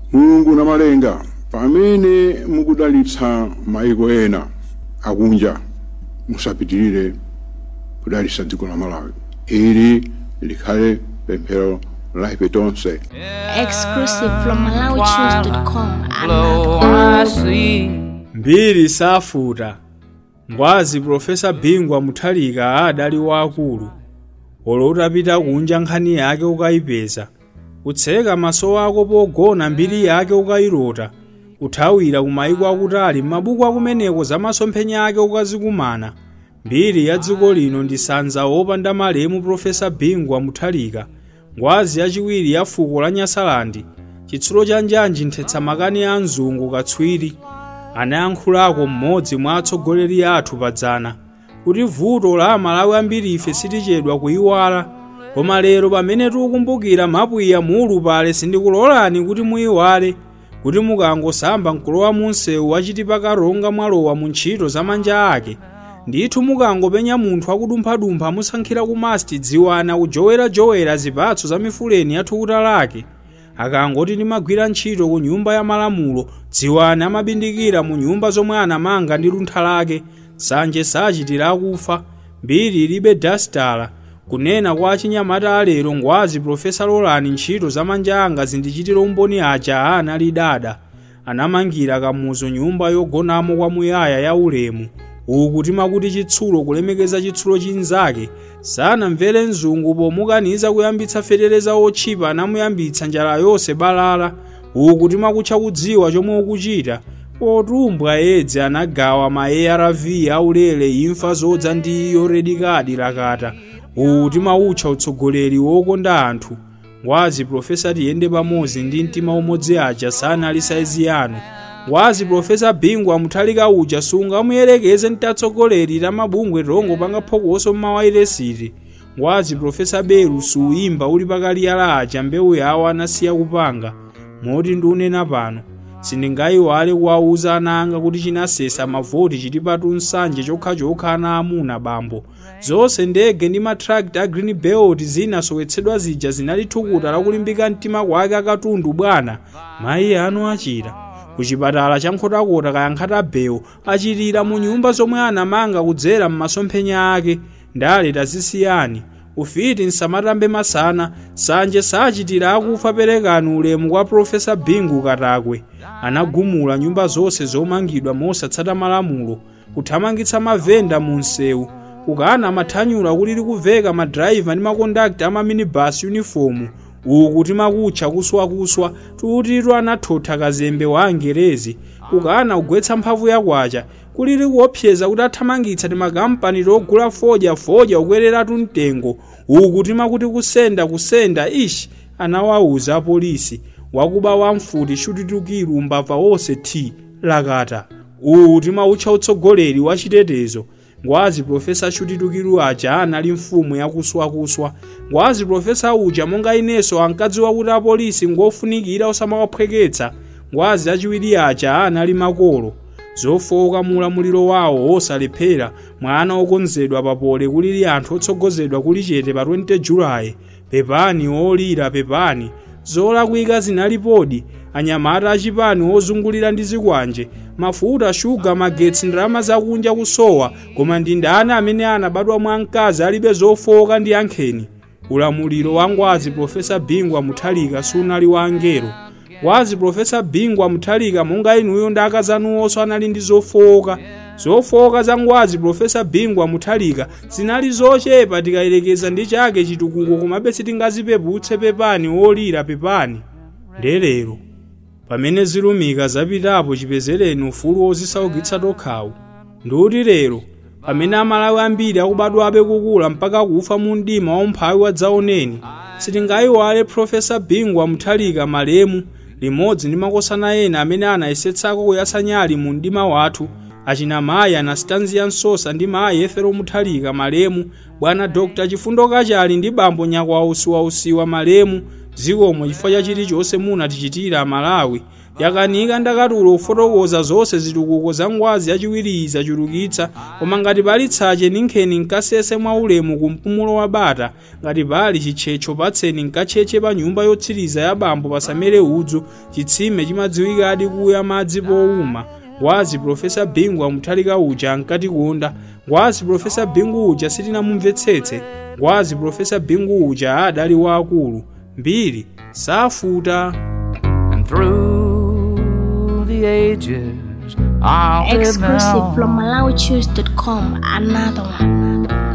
mulungu na malenga pamene mukudalitsa maiko ena akunja musapitirire kudalitsa dziko la malawi ili likhale pemphero la ife tonse Exclusive from MalawiChoose.com. Blow Another. I see. mbiri safuta ngwazi profesa bingwa muthalika adali waakulu olo utapita kunja nkhani yake ukayipeza utseka maso ako pogona mbiri yake ukayilota uthawira kumayiko akutali m'mabuku akumeneko za masomphenya ake ukazikumana mbiri ya dziko lino ndi sanza wopanda malemu profesa bingwa muthalika ngwazi yachiwiri ya fuko la nyasalandi chitsulo cha njanji nthetsa makani a mzungu katswiri anayankhulako mmodzi mwa atsogoleri athu padzana kuti vuto la amalawi ambiri ife sitichedwa kuyiwala koma lero pamene tikukumbukira mapwiya mulu pale sindikulolani kuti muyiwale kuti mukangosamba mkulowa munsewu wachitipa karonga mwalowa mu ntchito za manja ake ndithu mukangopenya munthu akudumphadumpha musankhira ku masti dziwana kujowerajowera zipatso za mifuleni ya thukuta lake akangoti ndimagwira ntchito ku nyumba ya malamulo dziwani amabindikira mu nyumba zomwe anamanga ndi luntha lake sanje sachitira akufa mbiri ilibe dastala kunena kwa achinyamata alero ngwazi profesa lolani ntchito za manja anga zindichitira umboni aja anali dada anamangira kamuzo nyumba yogonamo kwamuyaya ya ulemu uku timakuti chitsulo kulemekeza chitsulo chinzake sanamvere mzungu pomukaniza kuyambitsa fetereza otchipa anamuyambitsa njala yonse balala uku timakutcha kudziwa chomwe ukuchita potumbwa yedzi anagawa ma arv aulere imfa zodza ndi iyo redikadi lakata uku timautcha utsogoleri wokonda anthu ngwazi profesa tiyende pamodzi ndi mtima umodzi aja sanali saizi yanu ngwazi profesa bingwa muthalika uja sungamuyelekeze ntatsogoleri ta mabungwe tongo panga phokoso mmawailesiti ngwazi profesa beru suyimba uli pakaliyala aja mbewu yawo anasiya kupanga moti ndiunena pano sindingayiwale kuwauza ana anga kuti chinasesa mavoti chili patu nsanje chokhachokha ana amuna bambo zonse ndege ndi matrakta a green belt zinasowetsedwa zija zinali thukuta lakulimbika mtima kwake akatundu bwana mayi anu achira kuchipatala cha nkhotakota kayankhata bewu achitira mu nyumba zomwe anamanga kudzera m'masomphenya ake ndale tazisiyani ufiti nsamatambe masana sanje sachitira akufa perekani ulemu kwa profesa bingu katakwe anagumula nyumba zonse zomangidwa mosatsata malamulo kuthamangitsa mavenda mu msewu kukana amathanyula kuti likuveka madrayiva ndi makondakta a maminibus uniform uku timakutcha kuswakuswa tutitu anathotha kazembe wa angerezi kukana kugwetsa mphamvu yakwacha kulili kuopseza kuti athamangitsa timakampani togula fodya fodya kukwereratu mtengo uku timakuti kusenda kusenda ishi anawawuza apolisi wakuba wamfuti chutitukiru mbava wonse thi lakata uwu timautcha utsogoleri wa chitetezo ngwazi profesa chutitukiru aja anali mfumu yakuswakuswa ngwazi profesa uja monga inenso ankadziwa kuti apolisi ngofunikira osamawaphweketsa ngwazi achiwiri aja anali makolo zofowoka mulamuliro wawo osalephera mwana okonzedwa papole kulili anthu otsogozedwa kuli chete pa 20 julayi pepani olira pepani zolakwika zinalipodi anyamata achipani ozungulira ndi zikwanje mafuta shuga magetsi ndalama zakunja kusowa koma ndi ndani amene anabadwa mwa mkazi alibe zofowoka ndi ankheni ulamuliro wa ngwazi profesa bingwa muthalika sunali wa angelo ngwazi profesa bingwa muthalika monga inuyo ndi akazanuwonso anali ndi zofowoka zofowoka za ngwazi profesa bingwa muthalika zinali zochepa tikayelekeza ndi chake chitukuko komabe sitingazipeputse pepani olira pepani ndelero pamene zilumika zapitapo chipezereni ufulu wozisaukitsa tokhawu ndikuti lero pamene amalawi ambiri akubadwabe kukula mpaka kufa mu mdima wa umphawi wadzaoneni sitingayiwale profesa bingwa muthalika malemu limodzi ndi makosana ena amene anayesetsako kuyatsa nyali mu mdima wathu achina mayi anastanziya nsosa ndi mayi efero muthalika malemu bwana dr chifundo kachali ndi bambo nyakwausiwausiwa malemu zikomo chifukwa cha chilichonse munatichitira amalawi yakanika ndakatulo kufotokoza zonse zitukuko za ngwazi yachiwiri zachulukitsa koma ngati pali tsache ninkheni nkasese mwaulemu ku mpumulo wa bata ngati pali chitchetcho patseni nkatchetche pa nyumba yotsiriza ya bambo pasamere udzu chitsime chimadziwikadi kuya madzi powuma ngwazi profesa bingu amuthalika uja ankatikonda ngwazi profesa bingu uja sitinamumvetsetse ngwazi profesa bingu uja adali waakulu mbiri safuta and through the ages I'll live Exclusive now. from MalawiChoose.com. Another one.